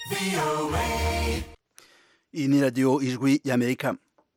iyi ni radiyo ijwi y'amerika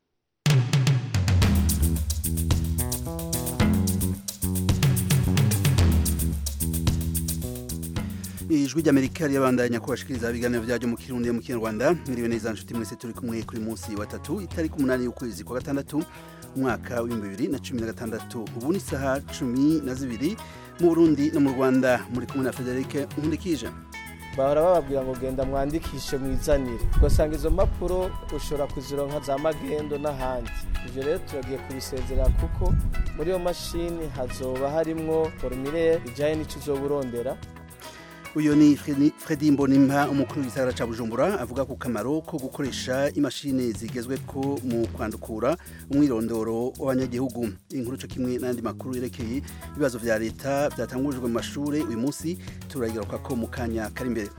ijwi ry'amerika riyabandanya kubashikiriza ibiganiro byaryo mu kirundi mu kinyarwanda mwiriwe neza nshuti mwese turi kumwe kuri munsi wa tatu itariki umunani y'ukwezi kwa gatandatu umwaka w'ibihumbi bibiri na cumi na gatandatu ubu ni isaha cumi na zibiri mu burundi no mu rwanda muri kumwe na federike nkundikije bahora bababwira ngo genda mwandikishe mwizanire ugasanga izo mpapuro ushobora kuzironka za magendo n'ahandi ibyo rero turagiye kubisezerera kuko muri iyo mashini hazoba harimwo formulaire ijyanye n'icyo uzoba urondera uyu ni Fredi Mbonimpa umukuru w'isagara ca Bujumbura avuga ku kamaro ko gukoresha imashini zigezwe ko mu kwandukura umwirondoro w'abanyagihugu inkuru cyo kimwe n'andi makuru yerekeye ibibazo vya leta byatangujwe mu mashure uyu munsi turayigaruka ko mu kanya kari imbere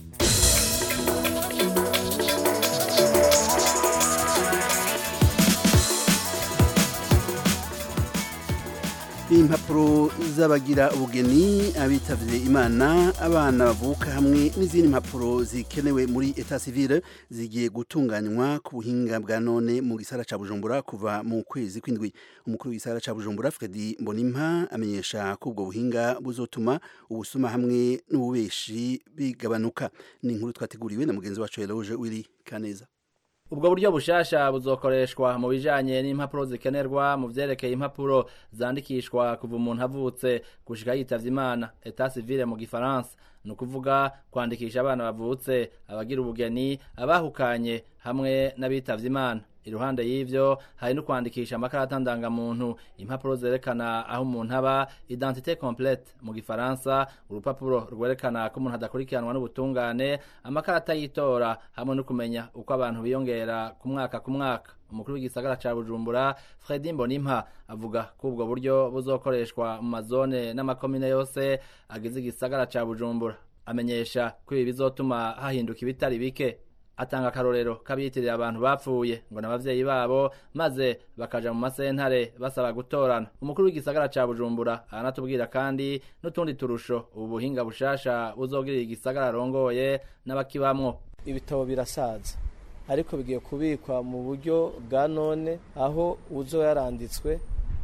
impapuro z'abagira ubugeni abitavye imana abana bavuka hamwe n'izindi mpapuro zikenewe muri etat civile zigiye gutunganywa ku buhinga bwa none mu gisara ca Bujumbura kuva mu kwezi kw'indwi umukuru w'isara ca Bujumbura Fredi Mbonimpa amenyesha ko ubwo buhinga buzotuma ubusuma hamwe n'ububeshi bigabanuka ni inkuru twateguriwe na mugenzi wacu Eloge Wiri Kaneza ubwo buryo bushasha buzokoreshwa mu bijanye n'impapuro zikenerwa mu vyerekeye impapuro zandikishwa kuva umuntu avutse gushika yitavye imana etat civile mu gifaransa ni ukuvuga kwandikisha abana bavutse abagira ubugeni abahukanye hamwe n'abitavye imana iruhande y'ivyo hari no kwandikisha amakarata ndangamuntu impapuro zerekana aho umuntu aba identité complète mu gifaransa urupapuro rwerekana ko umuntu adakurikiranwa n'ubutungane amakarata y'itora hamwe no kumenya uko abantu biyongera ku mwaka ku mwaka umukuru w'igisagara ca Bujumbura Fredi Mbonimpa avuga ko ubwo buryo buzokoreshwa mu mazone n'amakomine yose agize igisagara ca Bujumbura amenyesha ko ibi bizotuma hahinduka ibitari bike atanga akarorero kabiyitirira abantu bapfuye ngo n'abavyeyi babo maze bakaja mu masentare basaba gutorana umukuru w'igisagara ca Bujumbura aranatubwira kandi n'utundi turusho ubu buhinga bushasha buzogirira igisagara arongoye n'abakibamwo ibitabo birasaza ariko bigiye kubikwa mu buryo bwa none aho uzo yaranditswe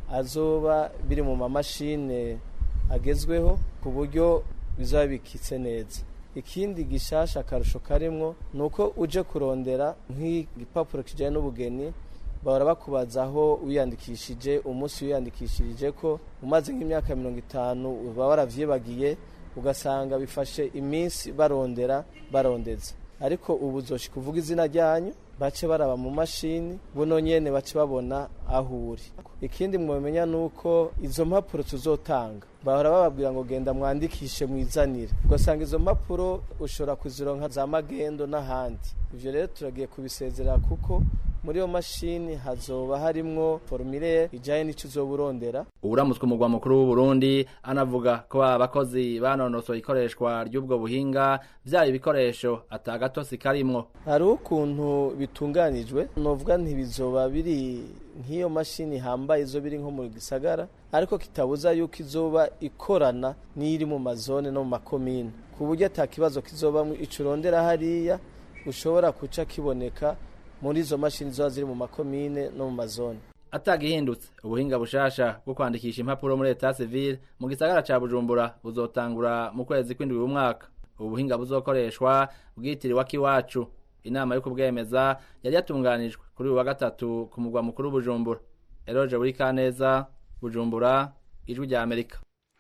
azoba biri mu mamashine agezweho ku buryo bizaba bikitse neza ikindi gishasha akarusho karimwo ni uko uje kurondera nk'igipapuro kijyanye n'ubugeni bahora bakubaza aho wiyandikishije umunsi wiyandikishirije ko umaze nk'imyaka mirongo itanu uba waravyibagiye ugasanga bifashe iminsi barondera barondeza ariko ubu uzoshika kuvuga izina ryanyu bace baraba mu mashini buno nyene bace babona aho uri ikindi mwomenya nuko izo mpapuro tuzotanga bahora bababwira ngo genda mwandikishe mwizanire ugasanga izo mpapuro ushobora kuzironka za magendo n'ahandi ivyo rero turagiye kubisezerera kuko muri iyo mashini hazoba harimwo formulaire ijanye n'ico uzoba urondera uburamutswe umugwa mukuru w'uburundi anavuga ko abakozi banonosoye ikoreshwa ry'ubwo buhinga vyaba ibikoresho atagatosi karimwo hariho ukuntu bitunganijwe novuga ntibizoba biri nk'iyo mashini hambaye izo biri nko mu gisagara ariko kitabuza yuko izoba ikorana n'iri mu mazone no mu makomine ku buryo ata kibazo kizobamwo ico urondera hariya ushobora kuca kiboneka muri izo mashini ziba ziri mu makomine no mu mazone atagihindutse ubuhinga bushasha bwo kwandikisha impapuro muri etat civile mu gisagara ca bujumbura buzotangura mu kwezi kw'indwi w'umwaka ubu buhinga buzokoreshwa bwitiriwe akiwacu inama yo kubwemeza yari yatunganijwe kuri uyu wa gatatu ku mugwa mukuru bujumbura eroje buri kaneza bujumbura ijwi rya amerika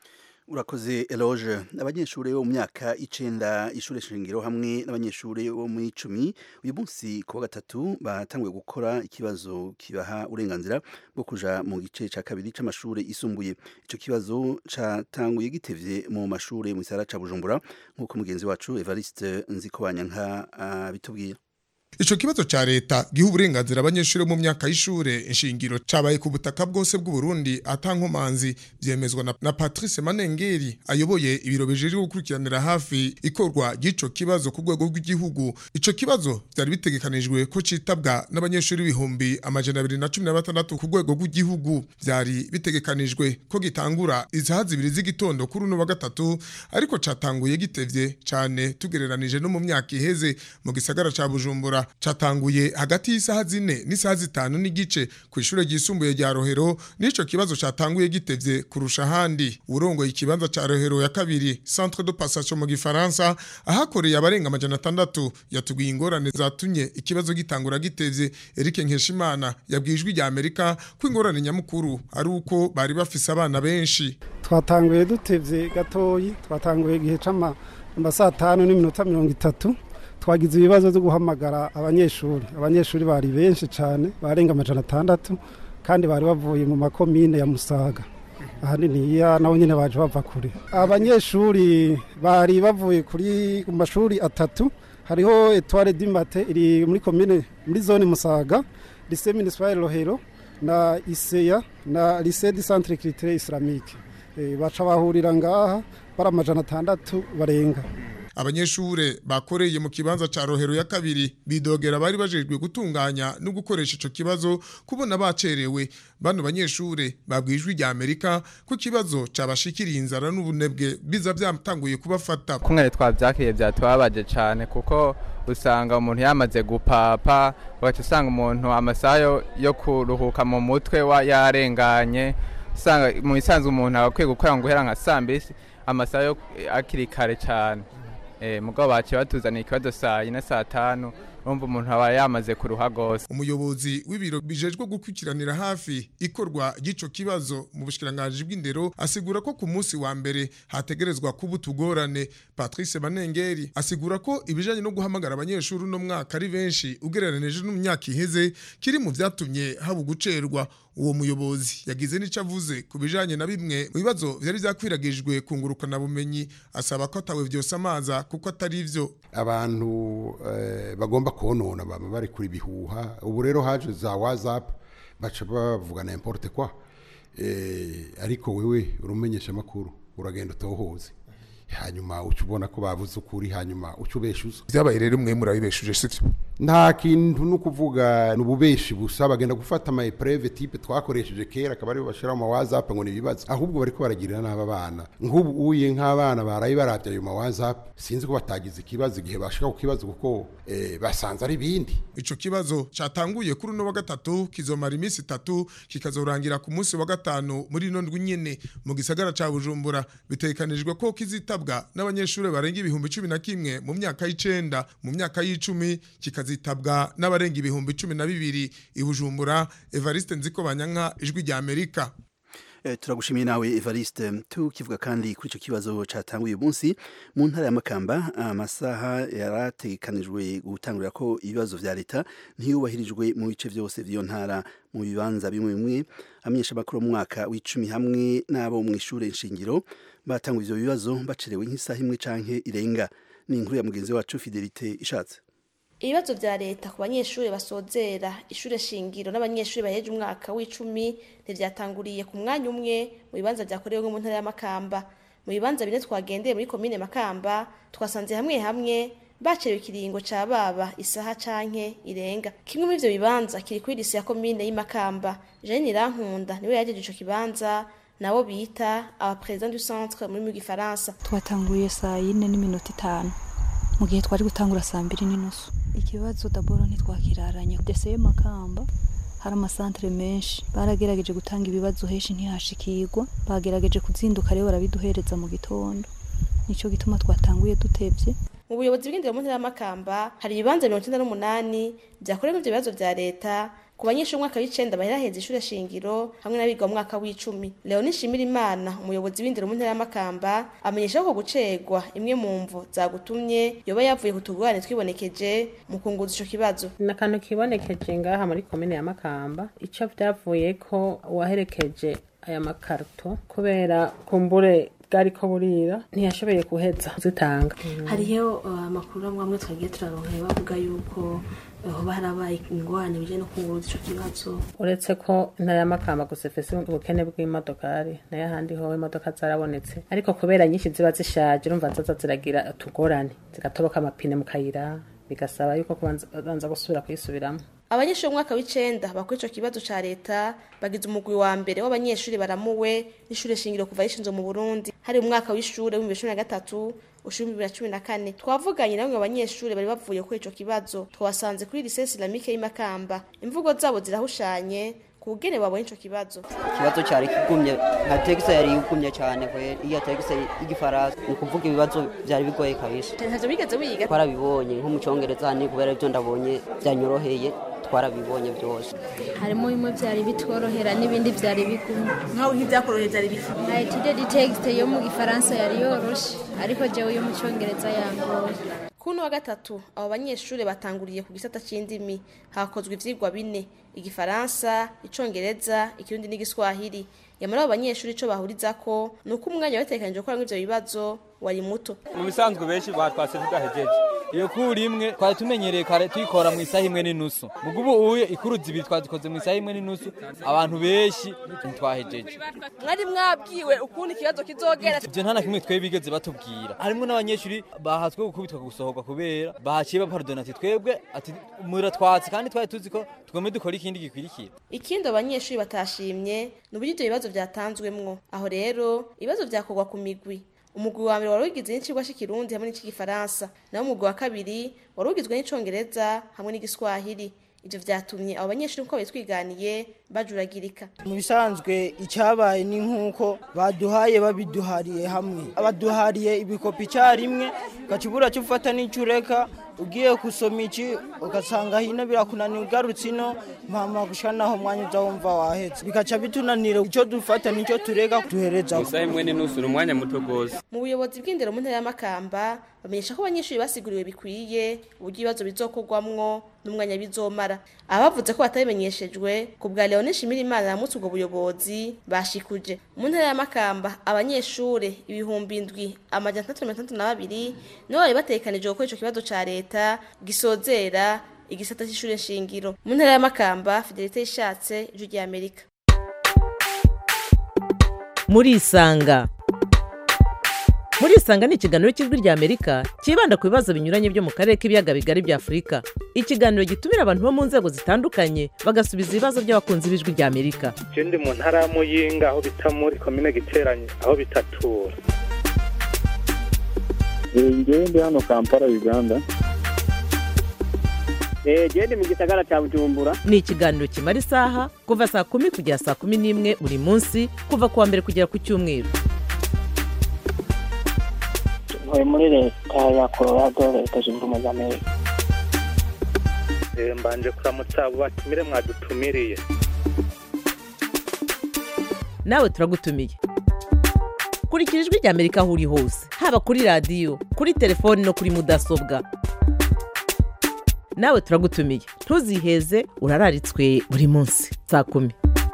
urakoze eloge abanyeshuri bo mu myaka icenda ishure shingiro hamwe n'abanyeshuri bo mu icumi uyu munsi ku wa gatatu batanguye gukora ikibazo kibaha uburenganzira bwo kuja mu gice ca kabiri c'amashure isumbuye ico kibazo catanguye gitevye mu mashure mu gisagara ca bujumbura nk'uko mugenzi wacu evariste nzikobanyanka abitubwira ico kibazo ca leta giha uburenganzira abanyeshuri mu myaka y'ishure inshingiro cabaye ku butaka bwose bw'u Burundi atankomanzi vyemezwa na, na Patrice Manengeri ayoboye ibiro bijejwe gukurikiranira hafi ikorwa ry'ico kibazo ku rwego rw'igihugu ico kibazo vyari bitegekanijwe ko citabwa n'abanyeshuri ibihumbi amajana abiri na cumi na batandatu ku rwego rw'igihugu vyari bitegekanijwe ko gitangura isaha zibiri z'igitondo kuri uno wa gatatu ariko catanguye gitevye cane tugereranije no mu myaka iheze mu gisagara ca Bujumbura catanguye hagati y'isaha zine n'isaha zitanu n'igice ku ishure ryisumbuye rya Rohero n'ico kibazo catanguye gitevye kurusha ahandi urongoye ikibanza ca Rohero ya kabiri centre de passation mu gifaransa ahakoreye abarenga amajana atandatu yatubwiye ingorane zatumye ikibazo gitangura gitevye Eric Nkeshimana yabwijwe rya Amerika ko ingorane nyamukuru ari uko bari bafise abana benshi twatanguye dutevye gatoyi twatanguye igihe c'ama saa tanu n'iminota mirongo itatu twagize ibibazo byo guhamagara abanyeshuri abanyeshuri bari benshi cyane barenga amajana atandatu kandi bari bavuye mu makomine ya musaga ahanini iya nabo nyine baje bava kure abanyeshuri bari bavuye kuri ku mashuri atatu hariho etware dimate iri muri komine muri zone musaga lise municipale rohero na iseya na lise di centre critere islamique baca bahurira ngaha bari amajana atandatu barenga abanyeshure bakoreye mu kibanza ca rohero ya kabiri bidogera bari bajejwe gutunganya no gukoresha ico kibazo kubona bacerewe bano banyeshure babwijwe rya Amerika ko kibazo cabashikiriye inzara n'ubunebwe biza byatanguye kubafata kumwe twavyakiriye byatubabaje cane kuko usanga umuntu yamaze gupapa ugaca usanga umuntu amasaha yo kuruhuka mu mutwe wa yarenganye usanga mu isanzwe umuntu akwiye gukora ngo uhera nka sambisi amasaha yo akiri kare cyane mugabo baciye batuzaniye ikibazo saa yine saa tanu urumva umuntu aba yamaze kuruha rwose umuyobozi w'ibiro bijejwe gukurikiranira hafi ikorwa ry'ico kibazo mu bushikiranganji bw'indero asigura ko ku munsi wa mbere hategerezwa kuba utugorane patrice manengeri asigura ko ibijanye no guhamagara abanyeshuri uno mwaka ari benshi ugereranije no mu myaka iheze kiri mu vyatumye haba ugucerwa uwo muyobozi yagize n'ico avuze ku bijanye na bimwe mu bibazo vyari vyakwiragijwe ku ngurukana bumenyi asaba ko atawe vyose amaza kuko atari ivyo abantu eh, bagomba konona baba bari kuri bihuha ubu rero haje za whatsapp baca bavuga n'importe quoi eh, ariko wewe urumenyesha makuru uragenda utohoze hanyuma uca ubona ko bavuze ukuri hanyuma uca ubeshuza vyabaye rero mwe murabibeshuje sivyo nta kintu no kuvuga nububeshi busa bagenda gufata ama epreve type twakoresheje kera akaba aribo bashira mu WhatsApp ngo nibibazo ahubwo bariko baragirira n'aba bana nk'ubu uye nk'abana baraye baravya ayo ma WhatsApp sinzi ko batagize ikibazo igihe bashika ku kibazo kuko eh, basanze ari bindi ico kibazo catanguye kuri uno wa gatatu kizomara iminsi itatu kikazorangira ku munsi wa gatanu muri ino ndwi nyene mu gisagara ca Bujumbura bitekanijwe ko kizitabwa n'abanyeshuri barenga ibihumbi cumi na kimwe mu myaka y'icenda mu myaka y'icumi kika zitabwa n'abarenga ibihumbi cumi na bibiri i Bujumbura Evariste Nziko Banyanka ijwi rya Amerika Eh, turagushimiye nawe Evariste tukivuga kandi kuri ico kibazo catanguye uyu munsi mu ntara ya Makamba amasaha yarategekanijwe gutangurira ko ibibazo vya leta ntiyubahirijwe mu bice vyose vy'iyo ntara mu bibanza bimwe bimwe amenyesha makuru mu mwaka w'icumi hamwe n'abo mu ishure nshingiro batanga ivyo bibazo bacerewe nk'isaha imwe canke irenga ni inkuru ya mugenzi wacu Fidelite ishatse ibibazo vya leta ku banyeshuri basozera ishure shingiro n'abanyeshuri baheje umwaka w'icumi ntivyatanguriye ku mwanya umwe mu bibanza vyakorewe mu ntara ya Makamba mu bibanza bine twagendeye muri komine Makamba twasanze hamwe hamwe bacerewe ikiringo ca baba isaha canke irenga kimwe muri ivyo bibanza kiri kuri lise ya komine y'Imakamba Jeanne Rankunda niwe yajeje ico kibanza nabo bita aba president du centre muri mu gifaransa twatanguye saa yine n'iminota itanu mu gihe twari gutangura saa mbiri n'inusu ikibazo daboro ntitwakiraranye deseye makamba hari amasantere menshi baragerageje gutanga ibibazo henshi ntihashikirwa bagerageje kuzinduka rero barabiduhereza mu gitondo nico gituma twatanguye dutevye mu buyobozi bw'indero mu ntara y'amakamba hari ibibanza mirongo icyenda n'umunani byakorewe ivyo bibazo vya leta ku banyeshuri umwaka w'icenda bahera ishure shingiro hamwe n'abiga mu mwaka w'icumi leoni nshimirimana umuyobozi w'indero mu ntara y'amakamba amenyesha ko gucerwa imwe mu mvo zagutumye yoba yavuye ku tugorane twibonekeje mu kunguza ico kibazo ni akantu kibonekeje ngaha muri komine ya makamba ico vyavuye ko uwaherekeje aya makarito kubera kumbure bwariko burira ntiyashoboye kuheza zitanga hariyo uh, amakuru amwe amwe twagiye turaronkeye bavuga yuko uh, hoba harabaye ingorane bijanye no kunguruza ico kibazo uretse ko intara y'amakamba gusa ifise ubukene bw'imodokari nayo ahandi ho imodoka zarabonetse ariko kubera nyinshi ziba zishaje urumva zaza ziragira utugorane zigatoboka amapine mu kayira bigasaba yuko kubanza banza gusubira kuyisubiramo abanyeshuri umwaka w'icenda bakora ico kibazo ca leta bagize umugwi wa mbere w'abanyeshuri baramuwe n'ishure shingiro kuva rishinzwe mu burundi hari umwaka w'ishure w'ibihumbi cumi na gatatu ushuri bibiri na cumi na kane twavuganye na bamwe mu banyeshuri bari bavuye kuri ico kibazo twasanze kuri lycée islamique y'imakamba imvugo zabo zirahushanye kugene babonye ico kibazo ikibazo cyari kigumye nka tegisi yari igumye cyane kwera iya tegisi y'igifaransa ni ukuvuga ibibazo byari bigoye kabisa ntavyo bigeze wiga twarabibonye nko mu cyongereza ni kubera ibyo ndabonye byanyoroheye twarabibonye byose harimo bimwe byari bitworohera n'ibindi byari bigumye nkaho nk'ibyakoroheye byari biki nka etide di texte yo mu gifaransa yari yoroshe ariko jewe yo mu cyongereza yangoye kuno wa gatatu abo banyeshuri batanguriye ku gisata c'indimi hakozwe ivyigwa bine igifaransa icongereza ikirundi n'igiswahili yamara abo banyeshuri ico bahurizako ni uko umwanya batekanije gukora ivyo bibazo wari muto mu bisanzwe benshi batwase tudahejeje iyo kuri imwe twari tumenyereye kare tuyikora mu isaha imwe n'inusu mugo ubu uye ikuru zibiri twazikoze mu isaha imwe n'inusu abantu benshi ntitwahejeje mwari mwabwiwe ukuntu ikibazo kizogera ivyo nta na kimwe twe bigeze batubwira harimwo n'abanyeshuri bahatswe gukubitwa gusohorwa kubera bahaciye bapardona ati twebwe ati muratwatsi kandi twari tuzi ko tugombe dukora ikindi gikwirikira ikindi abanyeshuri batashimye ni uburyo ivyo bibazo vyatanzwemwo aho rero ibibazo vyakorwa ku migwi umugwi wa mbere wari ugizwe n'icigwa c'ikirundi hamwe n'ic'igifaransa naho umugwi wa kabiri wari ugizwe n'icongereza hamwe n'igiswahili ivyo vyatumye abo banyeshuri uko bitwiganiye bajuragirika mu bisanzwe icyabaye ni nk'uko baduhaye babiduhariye hamwe abaduhariye ibikopi icyarimwe ukakibura cyo ufata n'icyo ureka ugiye gusoma iki ugasanga hino birakunanira ugarutse ino mpamvu gushika naho umwanya uza wumva wahetse bikaca bitunanira icyo dufata n'icyo tureka duhereza isaha imwe n'inusu ni umwanya muto rwose mu buyobozi bw'indero mu ntara y'amakamba bamenyesha ko abanyeshuri basiguriwe bikwiye uburyo ibibazo bizokorwamwo n'umwanya bizomara abavuze ko batabimenyeshejwe ku bwa leone shimirimana yamutse ubwo buyobozi bashikuje mu ntara y'amakamba abanyeshuri ibihumbi indwi amajana atandatu na mirongo itandatu na babiri nibo bari batekanije gukora ico kibazo ca leta gisozera igisata c'ishure shingiro mu ntara y'amakamba fidelite ishatse ijwi ry'amerika murisanga murisanga ni ikiganiro cy'ijwi ry'amerika cyibanda ku bibazo binyuranye byo mu karere k'ibiyaga bigari bya afurika ikiganiro gitumira abantu bo mu nzego zitandukanye bagasubiza ibibazo by'abakunzi b'ijwi ry'amerika je ndi mu ntara ya muyinga aho bita muri komine giteranye aho bitatura ngewe ndi hano kampala uganda gende mu gisagara cya bujumbura ni ikiganiro kimara isaha kuva saa kumi kugera saa kumi n'imwe buri munsi kuva ku wa mbere kugera ku cyumweru ntuye muri leta ya colorado leta zunze ubumwe za amerika Eh, mbanje kuramutsa abo batumire mwadutumiriye nawe turagutumiye kurikira ijwi ry'amerika aho uri hose haba kuri radiyo kuri telefoni no kuri mudasobwa nawe turagutumiye ntuziheze urararitswe buri munsi saa kumi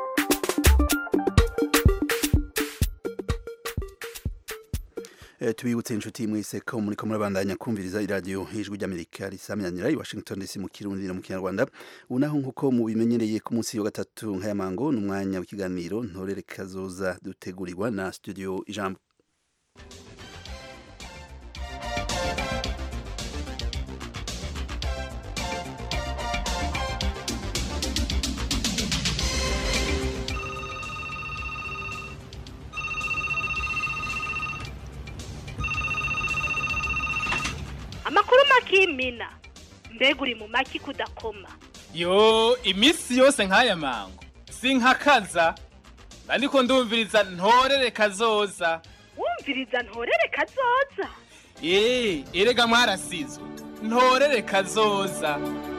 Eh, tubibutse inshuti mwese ko muriko murabandanya kumviriza iradiyo ijwi ry'amerika risamyanira i washington dc mu kirundi no mu kinyarwanda ubu naho nk'uko mubimenyereye ku munsi wa gatatu nk'ayamango ni umwanya w'ikiganiro ntorere kazoza dutegurirwa na studio ijambo amakuru makimina mbega uri mu maki kudakoma yo iminsi yose nk'aya mango sinkakaza ariko ndumviriza ntorere kazoza wumviriza ntorere kazoza eee erega mwarasizwe ntorere kazoza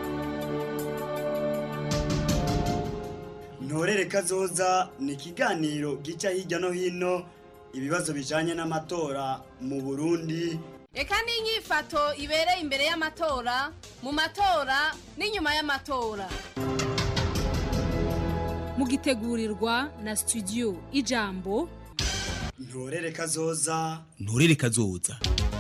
ntorere kazoza ni ikiganiro gica hirya no hino ibibazo bijanye n'amatora mu burundi reka n'inyifato ibereye imbere y'amatora mu matora n'inyuma y'amatora mugitegurirwa na studio ijambo ntorere kazoza nturere kazoza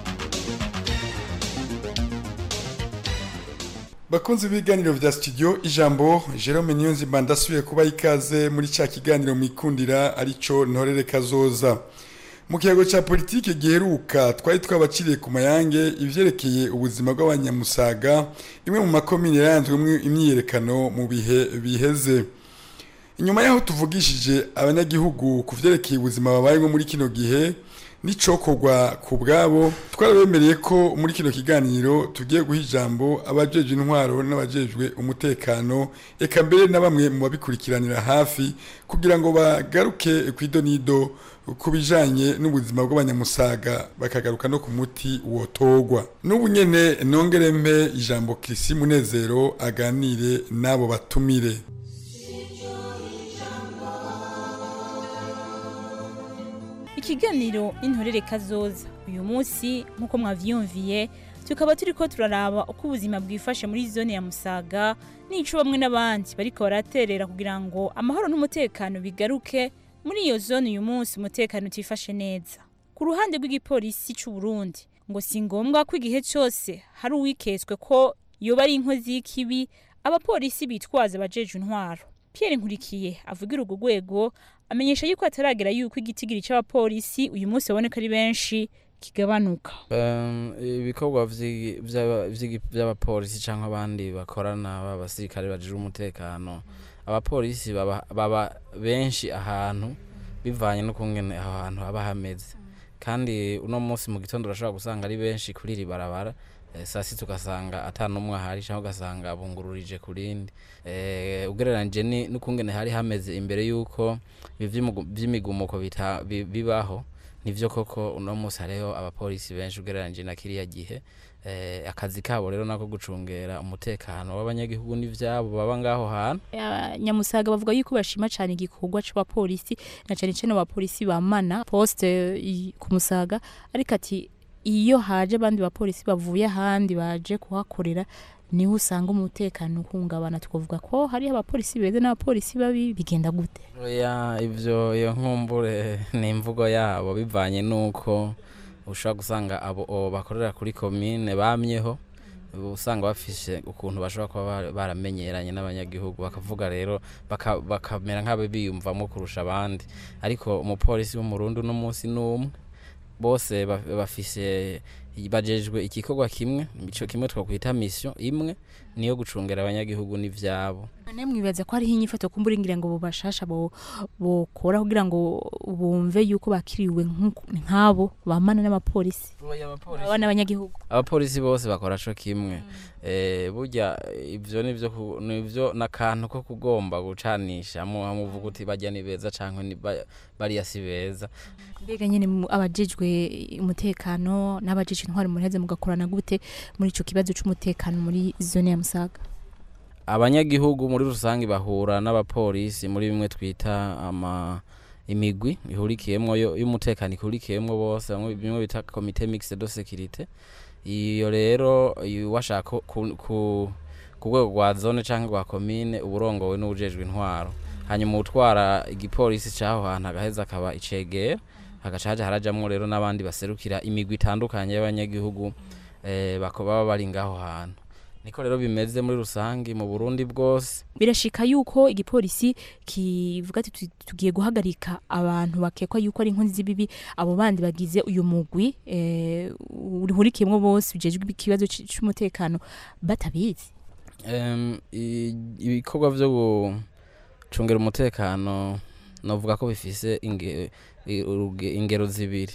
bakunzi b'ibiganiro vya studio ijambo Jerome Niyonzima ndasubiye kuba ikaze muri ca kiganiro mwikundira arico ntorere kazoza mu kiyago ca politike giheruka twari twabaciriye ku mayange ivyerekeye ubuzima bw'abanyamusaga imwe mu makomine yaranzwemwo imyiyerekano mu bihe biheze inyuma yaho tuvugishije abanyagihugu ku vyerekeye ubuzima babayemo muri kino gihe n'icokorwa ku bwabo twarabemereye ko muri kino kiganiro tugiye guha ijambo abajejwe intwaro n'abajejwe umutekano eka mbere na bamwe mu babikurikiranira hafi kugira ngo bagaruke ku idonido ku bijanye n'ubuzima bw'abanyamusaga bakagaruka no ku muti wotogwa n'ubu nyene nongere mpe ijambo Kirisi Munezero aganire n'abo batumire ikiganiro intorere kazoza uyu munsi nk'uko mwavyumviye tukaba turiko turaraba uko ubuzima bwifashe muri zone ya musaga n'ico bamwe n'abandi bariko baraterera kugira ngo amahoro n'umutekano bigaruke muri iyo zone uyu munsi umutekano utifashe neza ku ruhande rw'igipolisi c'u Burundi ngo si ngombwa ko igihe cyose hari uwiketswe ko yoba ari inkozi y'ikibi abapolisi bitwaza abajeje intwaro Pierre Nkurikiye avugira urwo rwego amenyesha yuko ataragera yuko igitigiri c'abapolisi uyu munsi baboneka ari benshi kigabanuka Um, ibikorwa vyi- vy'aba- vy'igi- vy'abapolisi canke abandi bakorana b'abasirikare bajejwe umutekano abapolisi baba, baba benshi ahantu bivanye n'ukungene aho hantu haba hameze kandi uno munsi mu gitondo urashobora gusanga ari benshi kuri iri barabara eh, saa sita ugasanga ata n'umwe ahari canke ugasanga bungururije ku rindi eh, ugereranije ni- n'ukungene hari hameze imbere y'uko ibi vy'imugu- vy'imigumuko bita- bi- bibaho nivyo koko uno munsi hariho abapolisi benshi ugereranije na kiriya gihe eh, akazi kabo rero nako gucungera umutekano w'abanyagihugu n'ivyabo baba ngaho hantu nyamusaga bavuga yuko bashima cyane igikorwa c'abapolisi na cyane cyane abapolisi bamana poste i- ku musaga ariko ati iyo haje abandi bapolisi bavuye ahandi baje kuhakorera niho usanga umutekano uhungabana tukavuga ko hariho abapolisi beza n'abapolisi babi bigenda gute oya ivyo iyo nkumbure ni imvugo yabo bivanye n'uko ushobora gusanga abo abo bakorera kuri komine bamyeho usanga bafise ukuntu bashobora kuba bara- baramenyeranye n'abanyagihugu bakavuga rero baka- bakamera nk'abo biyumvamo kurusha abandi ariko umupolisi w'umurundi uno munsi n'umwe bose ba- bafise bajejwe igikorwa kimwe ico kimwe twakwita mission imwe niyo gucungera abanyagihugu n'ivyabo none mwibaza ko hariho inyifato kumbura ngira ngo bobashasha bo bokora kugira ngo bumve yuko bakiriwe nk'uko- nk'abo bamana n'abapolisi baba n'abanyagihugu abapolisi bose bakora co kimwe eh burya ivyo nivyo ku- nivyo nakantu ko kugomba gucanisha mu amuvuga uti bajya ni beza canke ni ba- bariya si beza mbega nyene mu- abajejwe umutekano n'abajejwe intwari muraheze mugakorana gute muri ico kibazo c'umutekano muri zone ya musaga abanyagihugu muri rusange bahura n'abapolisi muri bimwe twita ama imigwi ihurikiyemwo yo- y'umutekano ihurikiyemwo bose bamwe bimwe bita komite mixte de sécurité iyo rero iyo washaka ku, ku, ku rwego rwa zone canke rwa komine uburongowe n'ubujejwe intwaro hanyuma utwara igipolisi caho hantu agaheza akaba icegera hagaca haja harajamwo rero n'abandi baserukira imigwi itandukanye y'abanyagihugu eh, bako baba bari ngaho hantu niko rero bimeze muri rusange mu Burundi bwose birashika yuko igipolisi kivuga ati "Tu- tugiye guhagarika abantu bakekwa yuko ari inkozi z'ibibi abo bandi bagize uyu mugwi eh, urihurikiyemwo bose bijejwe ikibazo c- c'umutekano batabizi Em, i- ibikorwa vyo gucungera umutekano novuga ko bifise inge- i- uruge- ingero zibiri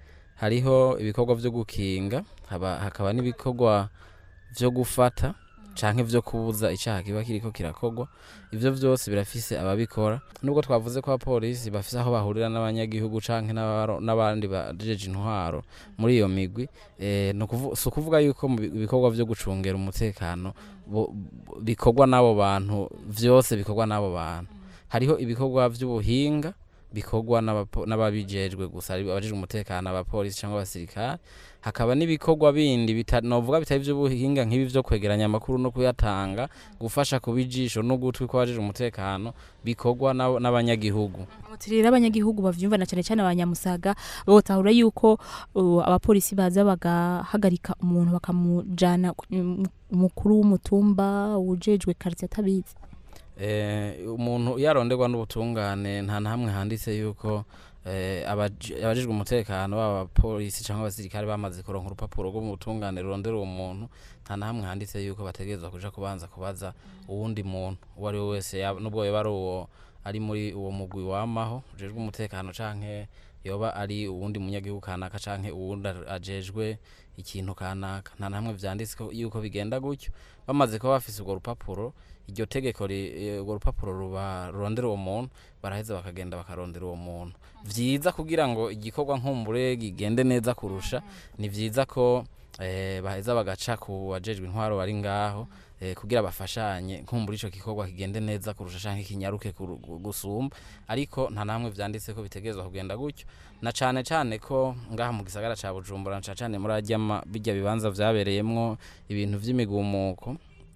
hariho ibikorwa vyo gukinga haba- hakaba n'ibikorwa vyo gufata canke vyo kubuza icaha kiba kiriko kirakorwa ivyo vyose birafise ababikora nubwo twavuze ko abapolisi bafise aho bahurira n'abanyagihugu canke n'abaro- n'abandi bajeje intwaro muri iyo migwi eh, ni ukuvu- si ukuvuga yuko mu bi- ibikorwa vyo gucungera umutekano bo- bo- bikorwa n'abo bantu vyose bikorwa n'abo bantu hariho ibikorwa vy'ubuhinga bikorwa n'abapo- n'ababijejwe gusa ari abajejwe umutekano abapolisi cyangwa abasirikare hakaba n'ibikorwa bindi bita- novuga bitari ivy'ubuhinga nk'ibi vyo kwegeranya amakuru no kuyatanga gufasha kuba ijisho n'ugutwi kw'abajejwe umutekano bikorwa n'abo- n'abanyagihugu rero abanyagihugu bavyumva na cyane cyane abanyamusaga botahura yuko uh, abapolisi baza bagahagarika umuntu bakamujana ku- um, umukuru w'umutumba ujejwe quartier atabizi Eh, umuntu yaronderwa n'ubutungane nta na hamwe handitse yuko eh, abaji- abajejwe umutekano baba abapolisi cyangwa abasirikare bamaze kuronka urupapuro rwo mu butungane rurondera uwo muntu nta na hamwe handitse yuko bategerezwa kuja kubanza kubaza uwundi muntu uwo ari we wese yaba- nubwo yoba ari uwo ari muri uwo mugwi wamaho ujejwe umutekano canke yoba ari uwundi munyagihugu kanaka canke uwundi ar- ajejwe ikintu kanaka nta na hamwe vyanditse ko- yuko bigenda gutyo bamaze kuba bafise urwo rupapuro iryo tegeko ri- eh, urwo rupapuro ruba rurondera uwo muntu baraheza bakagenda bakarondera uwo muntu vyiza kugira ngo igikorwa nkumbure gigende neza kurusha ni vyiza ko eh, baheza bagaca ku bajejwe intwaro bari ngaho eh, kugira bafashanye nkumbura ico gikorwa kigende neza kurusha canke kinyaruke kuru- gu- gusumba ariko nta namwe vyanditse ko bitegerezwa kugenda gutyo na cane cane ko ngaha mu gisagara ca Bujumbura na cane cane muri arya ma- birya bibanza vyabereyemwo ibintu vy'imigumuko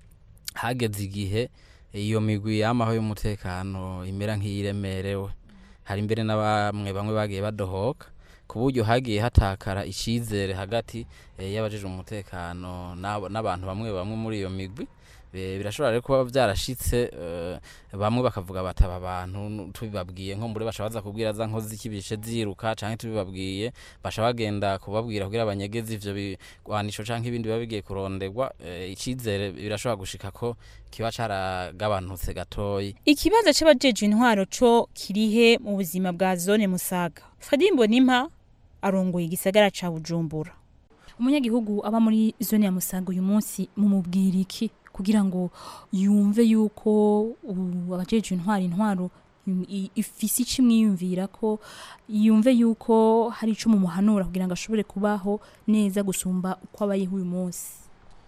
hageze igihe iyo migwi yamaho y'umutekano imera nk'iyiremerewe hari mbere na bamwe bamwe bagiye badohoka ku buryo hagiye hatakara icizere hagati eh, y'abajejwe umutekano n'abo- n'abantu bamwe bamwe muri iyo migwi Be- birashobora rero kuba vyarashitse eh, bamwe bakavuga bataba abantu nu- tubibabwiye nko mbure basha baza kubwira za nkozi z'ikibishe ziruka canke tubibabwiye basha bagenda kubabwira kugira abanyegezi ivyo bigwanisho canke ibindi biba bigiye kuronderwa eh, icizere birashobora gushika ko kiba caragabanutse gatoyi ikibazo c'abajejwe intwaro co kirihe mu buzima bwa zone musaga fadimbo nimpa arongoye igisagara ca bujumbura umunyagihugu aba muri zone ya musaga uyu munsi mumubwira iki kugira ngo yumve yuko uh, abajejwe intwaro intwaro im- i- ifise ico imwiyumvira ko yumve yuko hari ico mumuhanura kugira ngo ashobore kubaho neza gusumba uko abayeho uyu munsi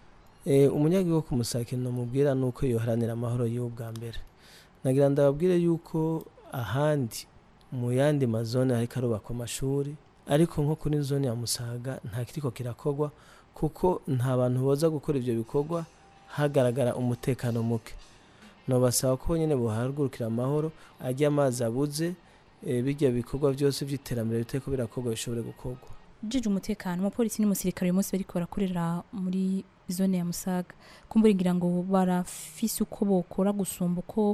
Eh, umunyagihugu ku musakino mubwira nuko yoharanira amahoro yiwe bwa mbere nagira ndababwire yuko ahandi mu yandi mazone hariko arubakwa amashuri ariko nko kuri zone ya musaga nta kiriko kirakorwa kuko nta bantu boza gukora ivyo bikorwa hagaragara umutekano muke nobasaba ko nyene bohagurukira amahoro arya amazi abuze eh, birya bikorwa vyose vy'iterambere bitariko birakorwa bishobore gukorwa jeje umutekano umupolisi n'umusirikare uyu munsi bariko barakorera muri zone ya musaga kumbura ngira ngo barafise uko bokora gusumba uko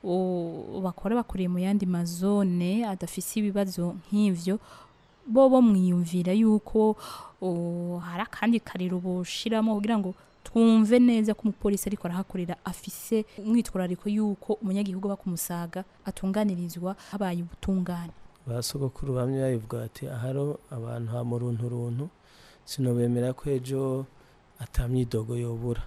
o, bakora bakoreye mu yandi mazone adafise ibibazo nk'ivyo bo bo mwiyumvira yuko o, hari akandi kariro boshiramo kugira ngo twumve neza ko umupolisi ariko arahakorera afise umwitwarariko yuko umunyagihugu aba ku musaga atunganirizwa habaye ubutungane ba sogokuru bamwe babivuga bati aharo abantu ha mu runtu runtu sinobemera ko ejo ata myidogo yobura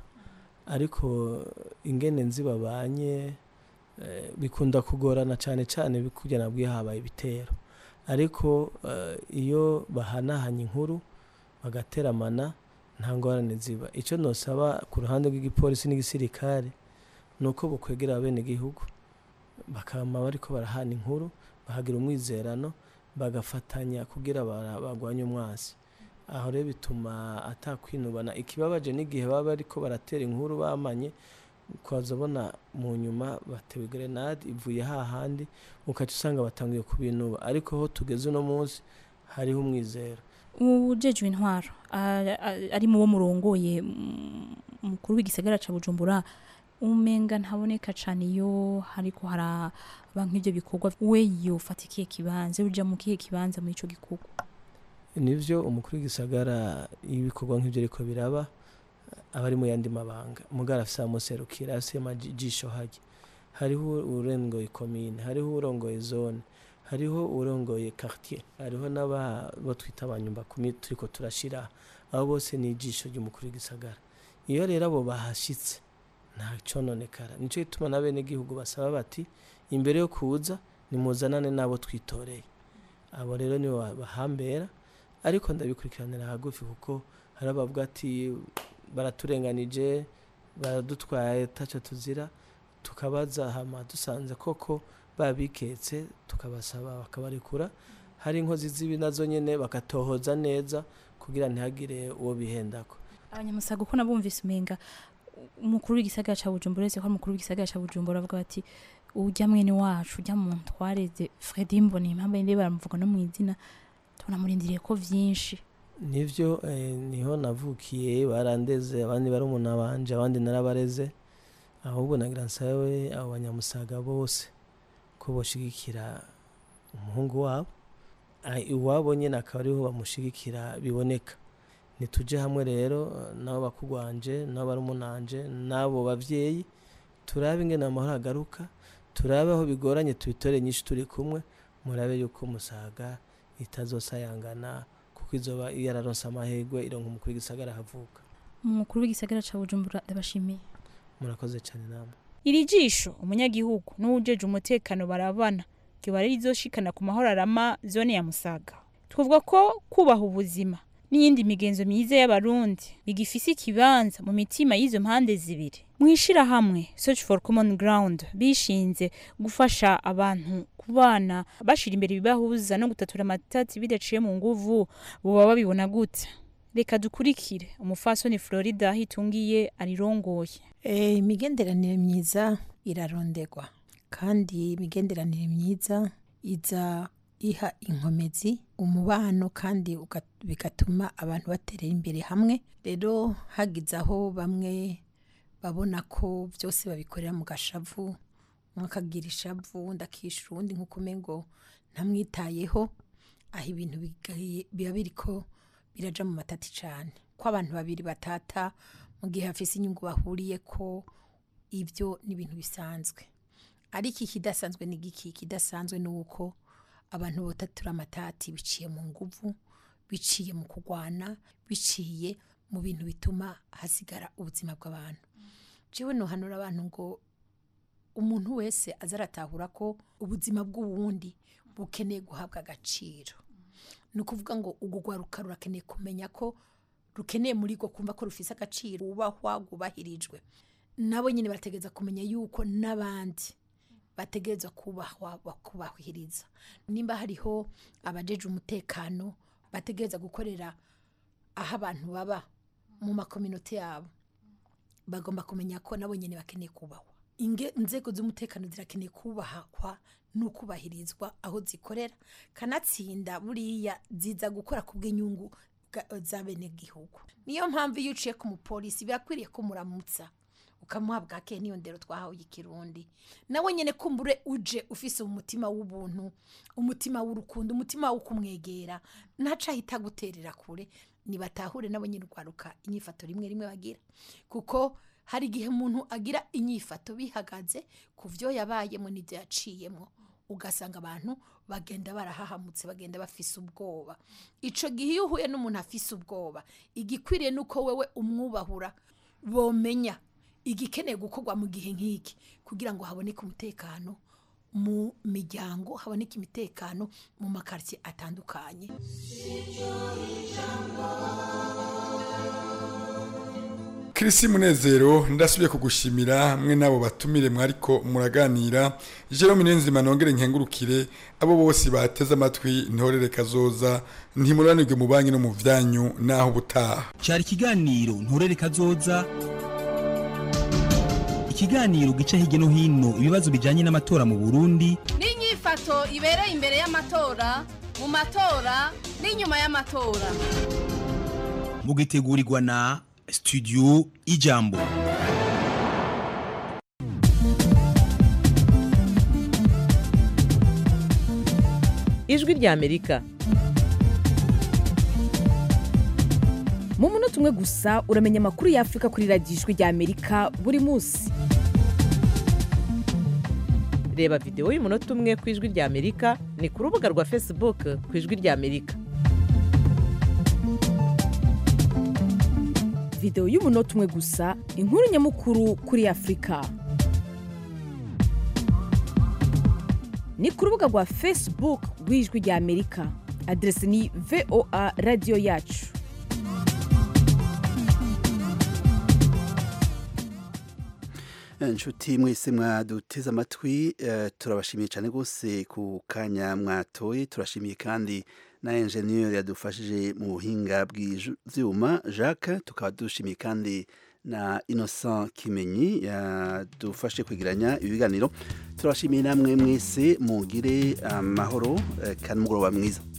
ariko ingene nzi babanye eh, bikunda kugorana cyane cyane kugira nabwiye habaye ibitero ariko eh, iyo bahanahanye inkuru bagateramana nta ngorane ziba icyo nosaba ku ruhande rw'igipolisi n'igisirikare ni uko bukwegera abenegihugu bakama bariko barahana inkuru bahagira umwizerano bagafatanya kugira bara- bagwanye umwasi aho rero bituma atakwinubana ikibabaje n'igihe baba bariko baratera inkuru bamanye ukazabona mu nyuma batewe grenade ivuye hahandi ukaca usanga batangiye kubinuba ariko aho tugeze uno munsi hariho umwizero ujejwe intwaro a- a- ari mu bo murongoye mm, mukuru w'igisagara ca bujumbura umenga ntaboneka cane iyo hariko haraba nk'ivyo bikorwa we yofata ikihe kibanza uja mu kihe kibanza muri ico gikorwa nivyo umukuru w'igisagara iyo ibikorwa nk'ivyo ariko biraba aba ari mu yandi mabanga mugara afise amuserukira afise amajisho harya hariho urongoye komine hariho urongoye zone hariho urongoye quartier hariho n'abo twita abanyumba kumi turiko turashira abo bose ni ijisho ry'umukuru w'igisagara iyo rero abo bahashitse nta cononekara nico gituma n'abenegihugu basaba bati imbere yo kuza nimuzanane n'abo twitoreye abo rero nibo ba- bahambera ariko ndabikurikiranira hagufi kuko hari abavuga ati baraturenganije baradutwaye taco tuzira tukabaza hama dusanze koko babiketse tukabasaba bakabarekura hari inkozi z'ibi nazo nyene bakatohoza neza kugira ntihagire uwo bihendako abanyamusaga uko nabumvise umenga umukuru w'igisagara ca bujumbura uretse ko ari umukuru w'igisagara ca bujumbura avuga bati urya mwene wacu urya muntu twareze fredi mboni impamvu yindi baramuvuga no mu izina tunamurindiriye ko vyinshi nivyo eh, niho navukiye barandeze abandi barumuna banje abandi narabareze ahubwo nagira nsabe abo banyamusaga bose ko boshigikira umuhungu wabo Ah, iwabo nyene akaba ariho bamushigikira biboneka nituje hamwe rero eh, nabo bakugwanje nabo barumunanje n'abo bavyeyi turabe ingene amahoro agaruka turabe aho bigoranye tubitore nyinshi turi kumwe murabe yuko musaga itazosayangana kuko izoba yararonse amahirwe ironka umukuru w'igisagara havuka umukuru w'igisagara ca bujumbura ndabashimiye murakoze cyane namwe iri jisho umunyagihugu n'uwujeje umutekano barabana ryoba rizoshikana ku mahoro arama zone ya musaga twavuga ko kubaha ubuzima n'iyindi migenzo myiza y'abarundi bigifise ikibanza mu mitima y'izo mpande zibiri mu ishirahamwe search for common ground bishinze gufasha abantu kubana bashira imbere ibibahuza no gutatura amatati bidaciye mu nguvu boba babibona gute reka dukurikire umufasoni florida hitungiye arirongoye Eh, imigenderanire myiza irarondegwa kandi imigenderanire myiza iza iha inkomezi umubano kandi uga- bigatuma abantu baterera imbere hamwe rero hagize aho bamwe babona ko byose babikorera mu gashavu umwe akagira ishavu undi akishyura uwundi nk'uko umengo ntamwitayeho aho ibintu bigaye- biba biriko biraja mu matati cyane ko abantu babiri batata mu gihe hafise inyungu bahuriye ko ibyo ni ibintu bisanzwe ariko ikidasanzwe ni giki ikidasanzwe ni uko abantu botatura amatati biciye mu nguvu biciye mu kurwana biciye mu bintu bituma hasigara ubuzima bw'abantu jewe nohanura abantu ngo umuntu wese aza aratahura ko ubuzima bw'uwundi bukeneye guhabwa agaciro ni ukuvuga ngo urwo rwaruka rurakeneye kumenya ko rukeneye muri rwo kumva ko rufise agaciro wubahwa rwubahirijwe nabo nyine barategereza kumenya yuko n'abandi bategereza kubahwa bakubahiriza nimba hariho abajeje umutekano bategereza gukorera aho abantu baba mu makominote yabo bagomba kumenya ko nabo nyine bakeneye kubahwa Inge- inzego z'umutekano zirakeneye kubahakwa n'ukubahirizwa aho zikorera kanatsinda buriya ziza gukora ku bw'inyungu bwa- za bene gihugu niyo mpamvu iyo uciye ku mupolisi birakwiriye ko muramutsa ukamuha bwake niyo ndero twahawe ikirundi nawe nyine kumbure uje ufise umutima w'ubuntu umutima w'urukundo umutima wo kumwegera ntaca ahita guterera kure nibatahure nabo nyine urwaruka inyifato rimwe rimwe bagira kuko hari igihe umuntu agira inyifato bihagaze ku byo yabayemo n'ibyo yaciyemo ugasanga abantu bagenda barahahamutse bagenda bafise ubwoba ico gihe iyo uhuye n'umuntu afise ubwoba igikwiriye nuko wewe umwubahura bomenya igikeneye gukorwa mu gihe nk'iki kugira ngo haboneke umutekano mu miryango haboneke imitekano mu makaritsiye atandukanye Kirisi Munezero ndasubiye kugushimira mwe nabo batumire mwariko muraganira Jerome Niyonzima nongere nkengurukire abo bose bateze amatwi ntorere kazoza ntimuranirwe mu banki no mu vyanyu naho butaha cyari ikiganiro nturere kazoza ikiganiro gica hirya no hino ibibazo bijyanye n'amatora mu burundi n'inyifato ibereye imbere y'amatora mu matora n'inyuma y'amatora mugitegurirwa na studio ijambo ijwi rya amerika mu munota umwe gusa uramenya amakuru y'afurika kuri radiyo ijwi rya amerika buri munsi reba videwo y'umunota umwe ku ijwi rya amerika ni ku rubuga rwa facebook ku ijwi rya amerika videwo y'umunota umwe gusa inkuru nyamukuru kuri afurika ni ku rubuga rwa facebook rw'ijwi rya amerika aderesi ni voa radiyo yacu inshuti mwese mwaduteze amatwi eh, turabashimiye cyane rwose ku kanya mwatoye turashimiye kandi na enjeniyeri yadufashije mu buhinga bw'ivyuma jacques tukaba dushimiye kandi na innocent kimenyi yadufashe kwigiranya ibiganiro turabashimiye namwe mwese mugire amahoro eh, kandi umugoroba mwiza